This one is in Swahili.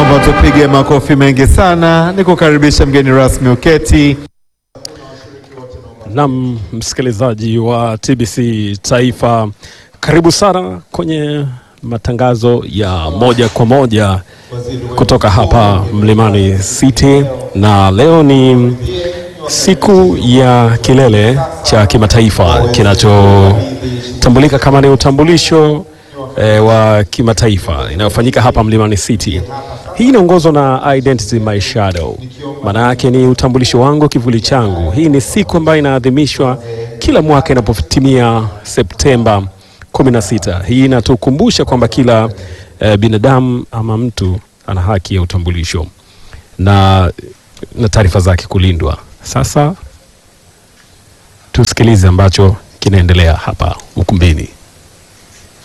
Naomba tupige makofi mengi sana, nikukaribisha mgeni rasmi uketi. Nam msikilizaji wa TBC Taifa, karibu sana kwenye matangazo ya moja kwa moja kutoka hapa Mlimani City, na leo ni siku ya kilele cha kimataifa kinachotambulika kama ni utambulisho e, wa kimataifa inayofanyika hapa Mlimani City. Hii inaongozwa na Identity My Shadow, maana yake ni utambulisho wangu, kivuli changu. Hii ni siku ambayo inaadhimishwa kila mwaka inapotimia Septemba 16. Hii inatukumbusha kwamba kila e, binadamu ama mtu ana haki ya utambulisho na, na taarifa zake kulindwa. Sasa tusikilize ambacho kinaendelea hapa ukumbini.